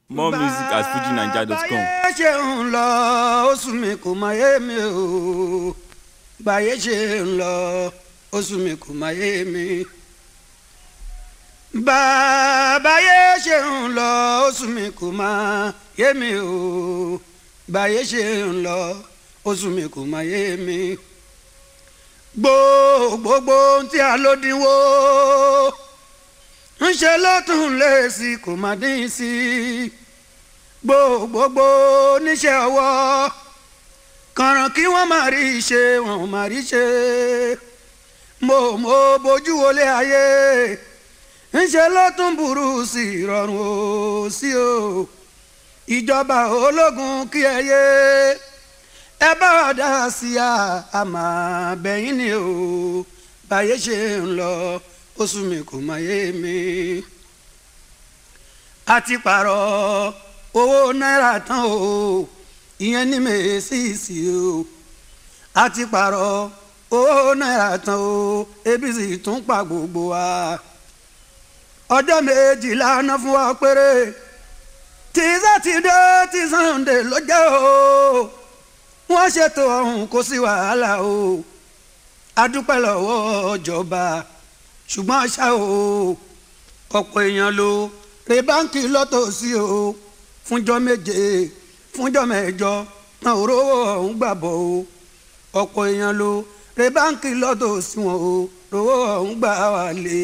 more music at fujinaija.com. báyé ṣe ń lọ oṣù mi kò máa yé mi o báyé ṣe ń lọ oṣù mi kò máa yé mi. báyé ṣe ń lọ oṣù mi kò máa yé mi o báyé ṣe ń lọ oṣù mi kò máa yé mi. gbogbogbò tí a ló dínwó ń ṣe lọ́tún lé sí kò má dín sí gbogbogbò níṣẹ́ ọwọ́ kànràn kí wọ́n má rí ṣe wọ́n má rí ṣe mo mo bójú wọlé ayé ń ṣe lọ́tún burú sí ìrọ̀rùn ó sí o ìjọba ológun kí ẹ yé ẹ bá wa dá sí a àmà bẹ́yìn ni o báyé ṣe ń lọ oṣù mi kò máa yé mi. a ti pààrọ̀ owó náírà tán o ìyẹn ní mèésìsì o a ti pààrọ̀ owó náírà tán o ebi sì tún pa gbogbo wa. ọjọ́ méjìlá ná fún wa péré tí sátidé tí sànńdé ló jẹ́ o wọ́n ṣètò ọ̀hún kò sí wàhálà o a dúpẹ́ lọ́wọ́ ìjọba ṣùgbọ́n ṣá o ọ̀pọ̀ èèyàn ló re báńkì lọ́tọ̀ọ̀sí o fúnjọ́ méje fúnjọ́ mẹ́jọ náà ò rówó ọ̀hún gbàbọ̀ o ọ̀pọ̀ èèyàn ló re báńkì lọ́tọ̀ọ̀sí wọn o rówó ọ̀hún gbà wà lé.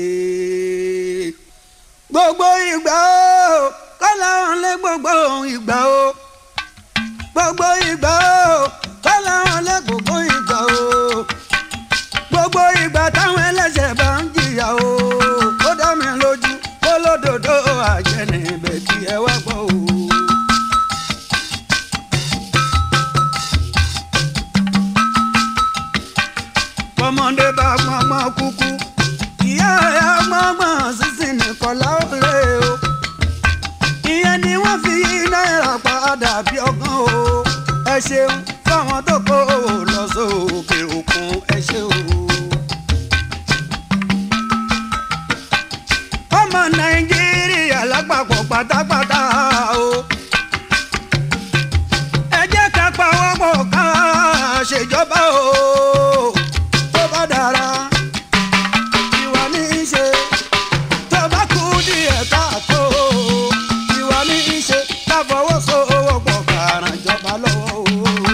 gbogbo ìgbà o kọ́lá wọn lé gbogbo ìgbà o gbogbo ìgbà o kọ́lá wọn lé gbogbo ìgbà o gbogbo ìgbà táwọn ẹlẹ́sẹ̀ bá ń jìyà o ó dá mi lójú kó lódodo àjẹnì ibẹ̀ kí ẹ wá gbọ́ o. ọmọdé bá gbọ́ngbọ́n kúkú ìyá ẹ̀ gbọ́ngbọ́n sísìn nìkan láwọlé o ìyẹn ni wọ́n fi náírà padà bí ọgán o ẹ ṣeun fáwọn tó kó o lọ sókè òkun ẹ ṣe o. ọmọ nàìjíríà lápapọ̀ pátápátá o. ẹ jẹ́ ká pawọ́pọ̀ ká ṣèjọba o. tó bá dára ìwà ní í ṣe tó bá kú díẹ̀ káàtó ìwà ní í ṣe ká fọwọ́sowọ́pọ̀ ká ràn jọba lọ́wọ́ o.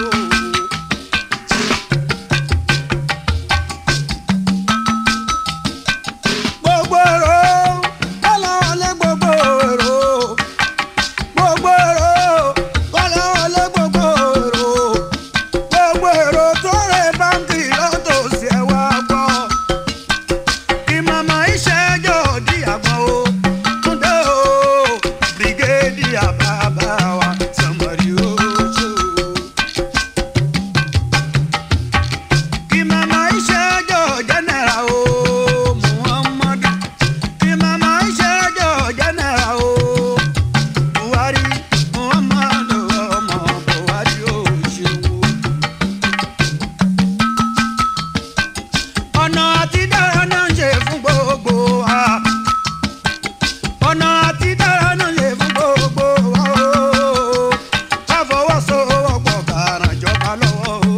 gbogbo èrò kọ́lá wọlé gbogbo èrò gbogbo èrò kọ́lá wọlé gbogbo èrò gbogbo èrò tó rẹ báńkì lọ́tòsí ẹ̀ wá gbọ́ kí màmá ìṣẹ́jọ́ di àgbọ̀n o túndé o bírígéèdì àbábá wa sọmọrí o ṣe o. kí màmá ìṣẹ́jọ́ jẹ́nẹ̀ra o muhammadu kí màmá ìṣẹ́jọ́ jẹ́nẹ̀ra o buhari muhammadu ọmọ buhari o ṣeun o. ọ̀nà àti dára náà ń ṣe fún gbogbo wa ọ̀nà àti dára náà ń ṣe fún gbogbo wa o ká fọwọ́sowọ́pọ̀ ká ràn jọba lọ́wọ́ o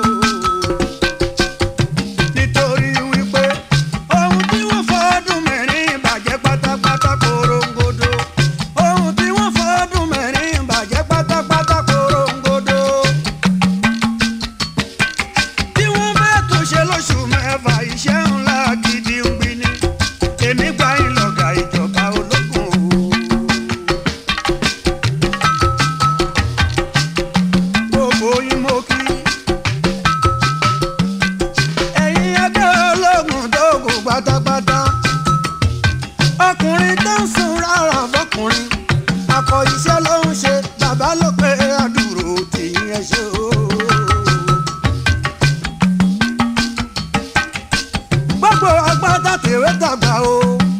nítorí wípé ohun tí wọ́n fọ́dún mẹ́rin bàjẹ́ pátápátá korongodo ohun tí wọ́n fọ́dún mẹ́rin bàjẹ́ pátápátá korongodo tí wọ́n bá tún ṣe lóṣù mẹ́fà iṣẹ́ ńlá gidi ń gbin ni èmi gba ìlọ̀gà ìjọba ológun o. gbogbo yín mo kí ẹ̀yin ẹgbẹ́ ológun tó kù pátápátá ọkùnrin tó ń sun rárá fọkùnrin akọ iṣẹ́ ló ń ṣe bàbá ló pé àdúró tìyín ẹ ṣe o. gbogbo agbádá tèwé tàgbà o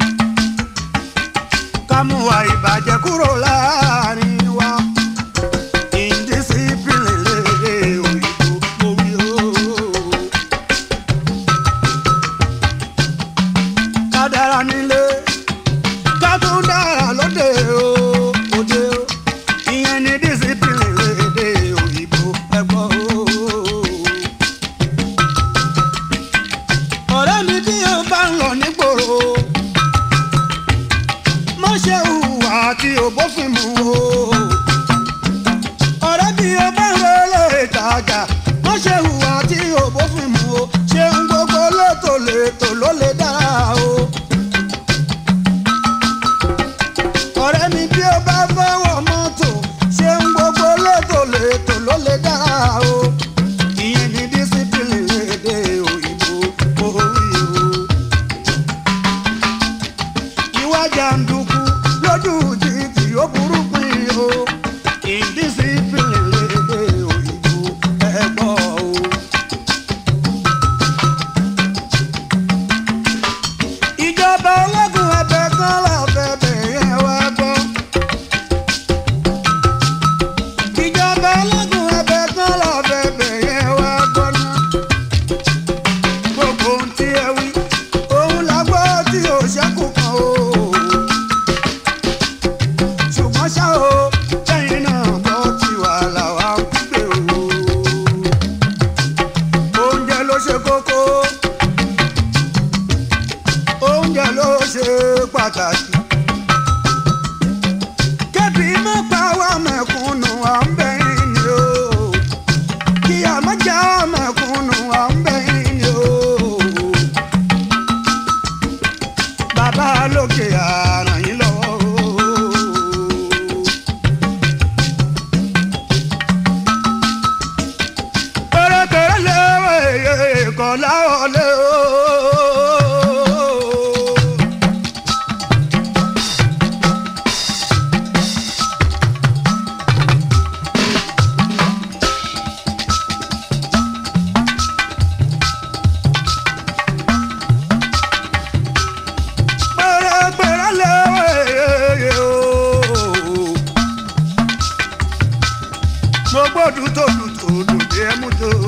ká mú wa ìbàjẹ́ kúrò láàrin wa indiscipline lédè òyìnbó mo wí o. ká dára nílé ká tún dára lóde o òde o. bófin mu o. ọ̀rẹ́ bí o bá ń relé ìtajà wọ́n ṣe hùwà tí o bófin mu o. ṣeun gbogbo létò létò ló lè dára o. ọ̀rẹ́ mi bí o bá fẹ́ wọ mọ́tò ṣeun gbogbo létò létò ló lè dára o. ìyẹn ní dísípìlì èdè òyìnbó orí o ìwà jàǹdùkú lójú títì ó burú pin o indiscipline lédè òyìnbó ẹ̀gbọ́ o. ìjọba ológun ẹbẹ kan lábẹ́bẹ̀ yẹn wá gbọ́. ìjọba ológun ẹbẹ kan lábẹ́bẹ̀ yẹn wá gbọ́ náà gbogbo ohun tí ẹ wí òun la gbọ́ tí ò ṣẹ́kù kan o. ṣùgbọ́n ṣá o lẹ́yìn náà gbọ́ tí wàhálà wa ń gbé o. oúnjẹ ló ṣe kókó oúnjẹ ló ṣe pàtàkì. kébì má pa wá mẹ̀kúnnù à ń bẹ̀yìn ni o kí a má já mẹ̀kúnnù à ń bẹ̀yìn ni o. bàbá lókè àràn yín lọ́wọ́ o. pẹ̀rẹ̀pẹ̀rẹ̀ léwé kọ́ láwọlé o. pẹ̀rẹ̀pẹ̀rẹ̀ léwé o. mo gbọ́dọ̀ tó dùn tó dùn bí ẹ mú tó.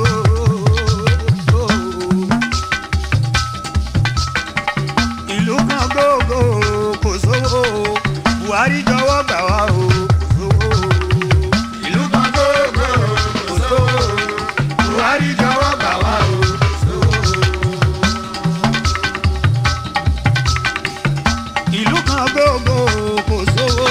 ìlú kan gbogbo kò sówó buhari jọ̀wọ́ gbà wá o kò sówó. ìlú kan gbogbo kò sówó buhari jọ̀wọ́ gbà wá o kò sówó. ìlú kan gbogbo kò sówó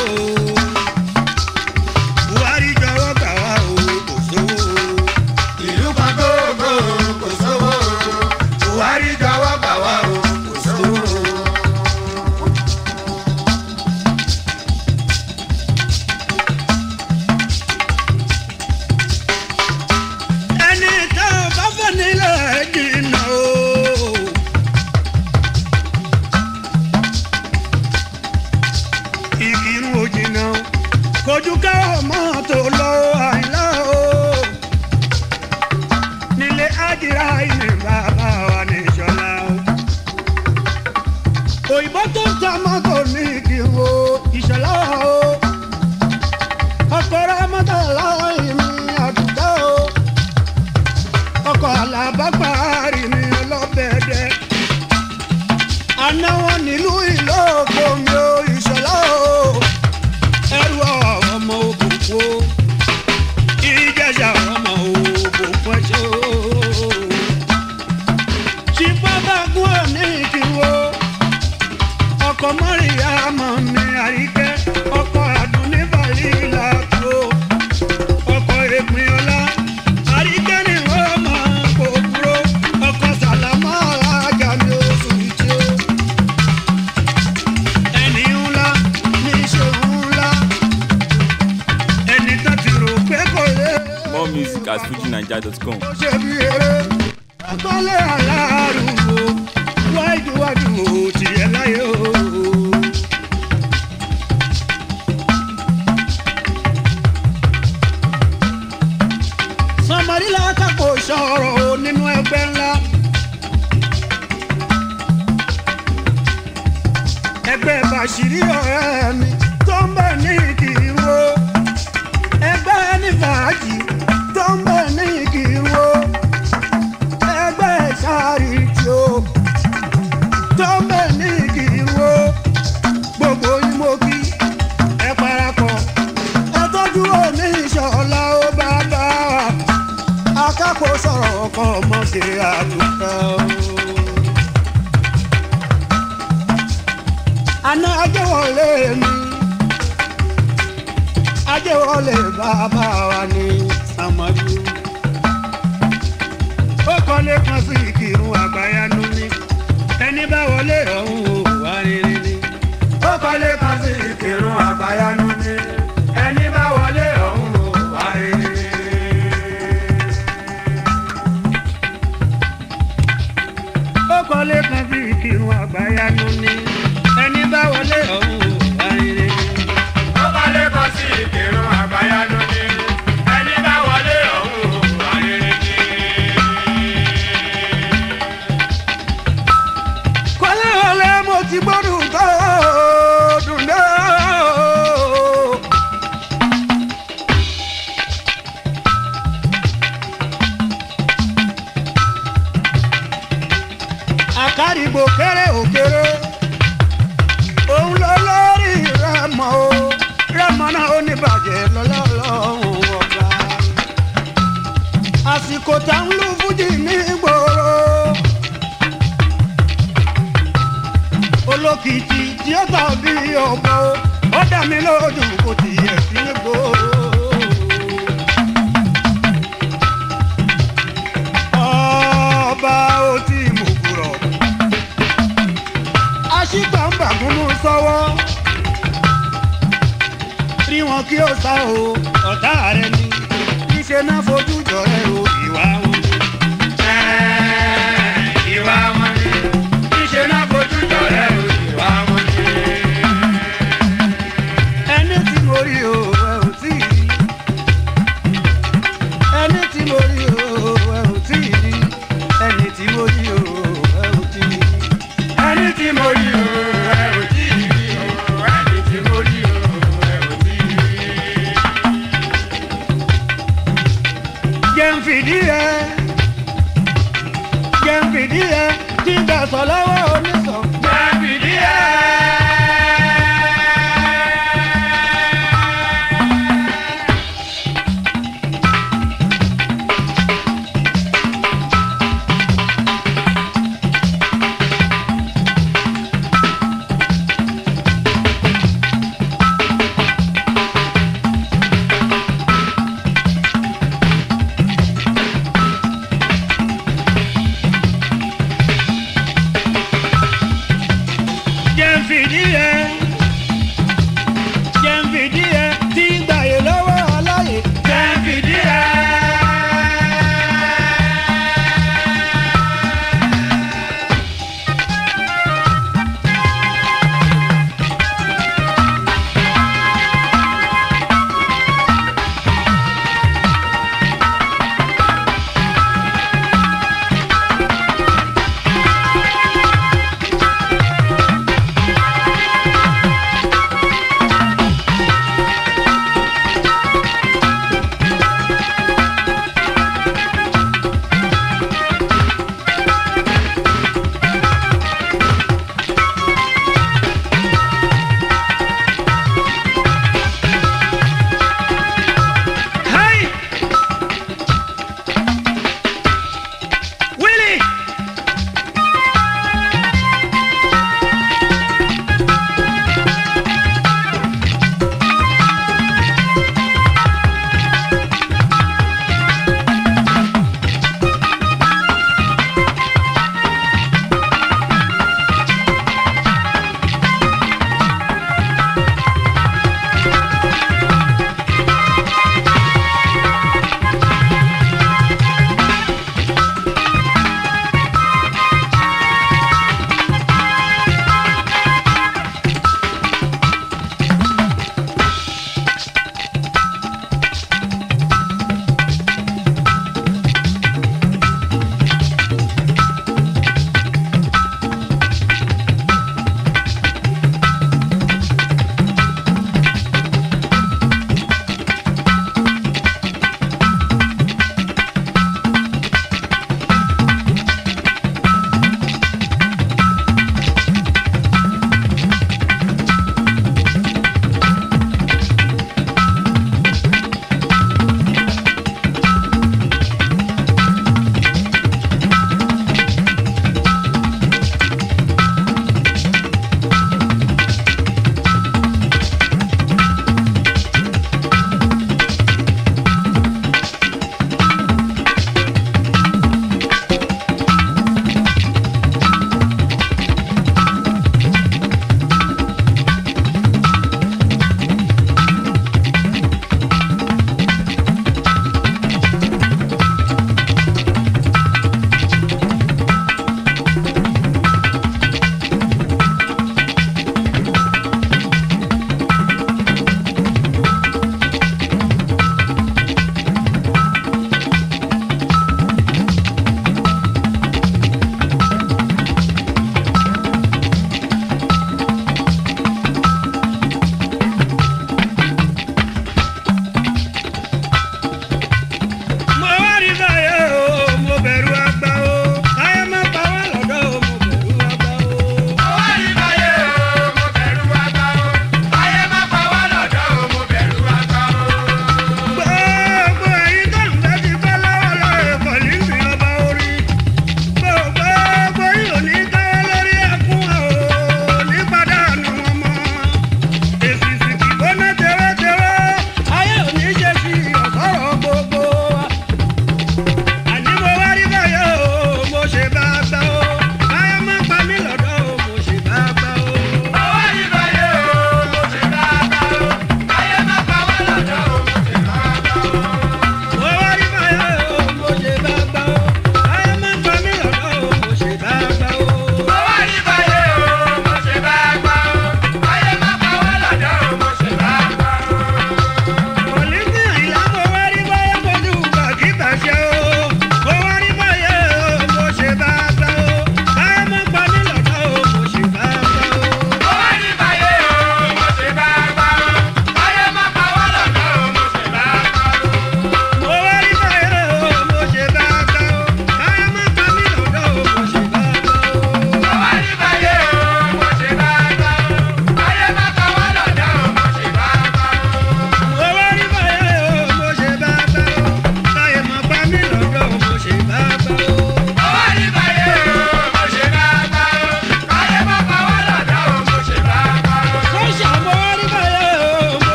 buhari jọ̀wọ́ gbà wá o kò sówó. ìlú kan gbogbo kò sówó buhari jọ̀wọ́ gbà wá o kò sówó. ẹni tá a bá fẹ́ nílẹ̀ jìnnà o. ìkírun òjìnà kojú ká ọmọ tó lọ àìlá o nílé ájìrá ilé bàbá wa ní ìṣọlá o òyìnbó tó ń ta mọ́tò ní ìkírun o ìṣọlá o ọkọ̀ rẹ mọ́tò láì mi àdúgbò o ọkọ̀ alábàgbàárì mi ọlọ́bẹ̀ẹ́dẹ́ àná wọn nílùú ìlókò mi ò ìṣọlá o ẹrù ọmọ òkùnkùn o ìjẹsà ọmọ òkùnkùn ẹṣẹ o ṣìpábàgùn òní ìkìwò ọkọ mọ́rìyá mọ́ mi àríkẹ́ ọkọ àdúní bàlílà tó ọkọ èpin ọlá àríkẹ́ ni wọ́n máa kó dúró ọkọ sàlámà alájà mi oṣù tí ó ẹni ńlá ní ìṣòro ńlá ẹni tó ti rò pé kò lè More music at fujinaija.com. ó ṣe bí eré ọgbọ́nlé aláàrúgbó wáìdúwájú ò tiẹ̀ láyé o. sọmọdílà kápò sọ̀rọ̀ o nínú ẹgbẹ́ ńlá. ẹgbẹ́ bàṣírí ọ̀rẹ́ mi tó ń bẹ̀ ní ìkìrò ẹgbẹ́ ní fàájì tó ń bẹ̀ ní ìkìrò ẹgbẹ́ sáàrìtì o tó ń bẹ̀ ní ìkìrò gbogbo ìmọ̀kí ẹ parapọ̀ ẹ tọ́jú òní ìṣọ̀lá ó bá bá wa akápò sọ̀rọ̀ ọkọ̀ ọmọ ṣe àdúgbò. àná ajẹ́wọlé mi ajé wọlé bàbá wa ní sàmọ́jú. ó kọ́lé kan sí ìkírun àgbáyanu ní ẹni bá wọlé ọ̀hún ò wá rere ní. ó kọ́lé kan sí ìkírun àgbáyanu ní ẹni bá wọlé ọ̀hún ò wá rere ní. ó kọ́lé kan sí ìkírun àgbáyanu ní ẹni bá wọlé ọ̀hún ò wá rere ní. ó kọ́lé kan sí ìkírun àgbáyanu ní ẹni bá wọlé ọ̀hún wà rere ní. kọ́lé wọlé mo ti gbọ́dọ̀ tó dùn dé. àkàrìgbò kéré òkèrè òun ló lórí rẹmọ o rẹmọ náà ó ní bàjẹ́ lọ́lọ́lọ́hún ọba àsìkò tá ń lu fújì ní gbòòrò olókìkí tí ó tàbí ọ̀bọ ó dá mi lójú kò tiẹ̀ sí ní gbòòrò. ọba ó ti mú kúrọ̀ aṣígbàǹbàgúnmú sọ́wọ́ rí wọn kí ó sá o ọ̀tá rẹ ni níṣẹ́ náà fojú jọ rẹ o ìwà wọn ni. ìwà wọn ni níṣẹ́ náà fojú jọ̀rẹ́ o ìwà wọn ni. ẹni tí mo rí o ẹ ò tí ì rí ẹni tí mo rí o ẹ ò tí ì rí ẹni tí mo rí o ẹ ò tí ì rí. ẹni tí mo rí o ẹ ò tí ì rí o ẹni tí mo rí o ẹ ò tí ì rí. jẹ́ ń fìdí ẹ jẹ́ ń fìdí ẹ tí ń bẹ̀ sọ lọ́wọ́ oníṣàn. jẹ́ fìdí ẹ̀.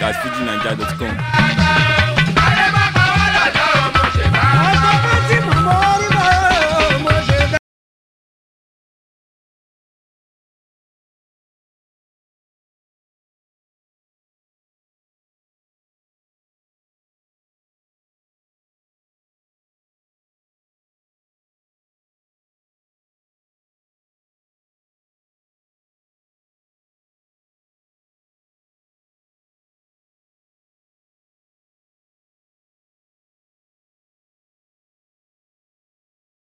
at fujinaija.com.